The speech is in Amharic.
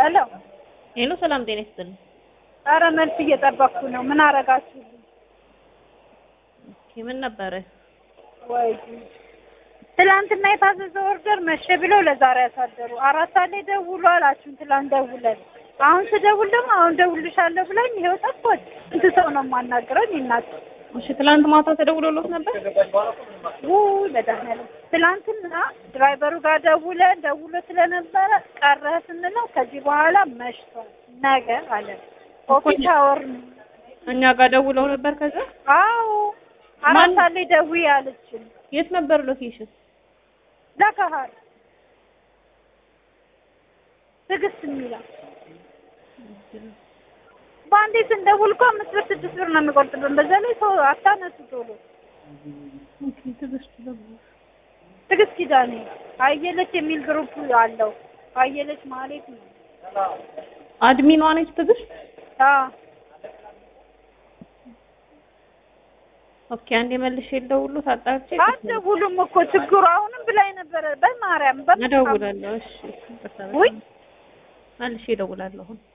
ሄሎ ሄሎ፣ ሰላም ጤና ይስጥልኝ። ኧረ መልስ እየጠበቅኩ ነው። ምን አረጋችሁልኝ? ኦኬ፣ ምን ነበረ? ወይ ትላንትና የታዘዘ ኦርደር መሸ ብለው ለዛሬ ያሳደሩ። አራት ሰዓት ላይ ደውሉ አላችሁን? ትላንት ደውለን አሁን ስደውል ደግሞ አሁን ደውልሻለሁ ብላኝ ይኸው ጠፋች። ስንት ሰው ነው የማናግረው? እኔ እናት እሺ፣ ትላንት ማታ ተደውሎሎት ነበር? ውይ መድኃኒዓለም ትላንትና ድራይቨሩ ጋር ደውለን ደውሎ ስለነበረ ቀረ ስንለው ከዚህ በኋላ መሽቷል ነገ አለ። ኦፊስ አወር ነው። እኛ ጋር ደውለው ነበር። ከዛ አዎ አራት ሰዓት ላይ ደውዪ አለችን። የት ነበር ሎኬሽን? ለከሀር ትዕግስት የሚለው በአንዴ ስንደውል እኮ አምስት ብር ስድስት ብር ነው የሚቆርጥብን። በዛ ላይ ሰው አታነሱ ቶሎ። ኦኬ፣ ትዕግስት ደግሞ ትዕግስት ኪዳኔ አየለች የሚል ግሩፕ አለው። አየለች ማለት ነው። አድሚኗ ነች ትዕግስት። አዎ ኦኬ፣ አንዴ መልሼ ልደውልሎት አጣርቼ አትደውሉም እኮ ችግሩ አሁንም ብላኝ ነበረ። በማርያም በምን እደውላለሁ። እሺ፣ ይቅርታ በጣም ውይ መልሼ እደውላለሁ አሁን